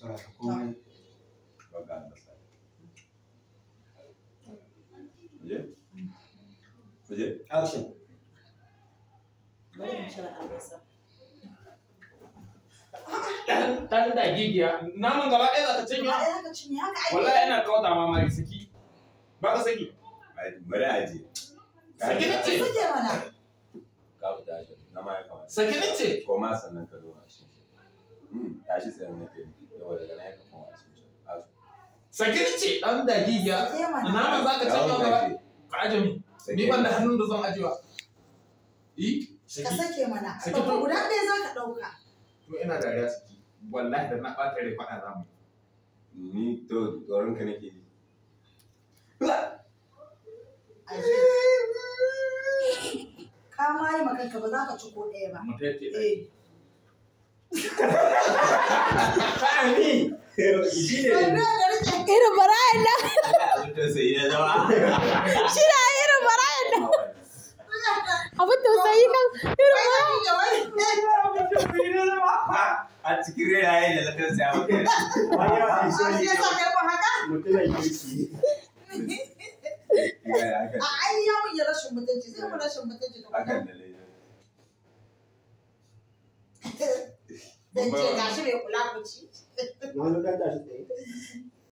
Saboda komai Baka albasa. Kuje? Kuje? action. Bari in cire albasa. Dan dan da gigiya. Naman gaba ɗaya za ka cinye. Ba ɗaya ka cinye haka ake. Wallahi yana kauta ma mari saki. Ba ka saki. Ai, Bari a je. Saki na ce. Sake mana. Ka fita shi. Na ma ya kamata. Saki na ce. Koma sannan ka zo a shi. Hmm, Tashi tsaye na ke. Yawa daga nan ya ka koma a shi. Asu. Saki na ce. Dan da gigiya. Sake mana. Naman za ka cinye gaba. Ka aje mi. Ni ban da hannun da zan ajewa. I. Ka Saki. sake mana. Sake Babba to. guda ɗaya za ka ɗauka. To ina dariya saki. Wallahi da na ɓata rai faɗa za mu. Ni to tsoron ka nake ji. Aje. Ka ma yi makanka ba za ka ci ko ɗaya ba. Mu tace. Eh. Ni! Shi ne. Wannan da rike. Irin bara'in nan, Abin tausayi na zama. shi na irin bara'in nan. Abin tausayi kan irin bara'in. A cikin rayaye da na tausaya maka. Wani yawa A sai shi ya sa kai ba haka? mutumin kirki. Ya, ya, haka. A ai ya mun yi rashin mutunci sai mu rashin mutunci da Hakan kuma. da lai. Dan ce gashi bai kula ku ci. Na wani ɗan tashi tsaye.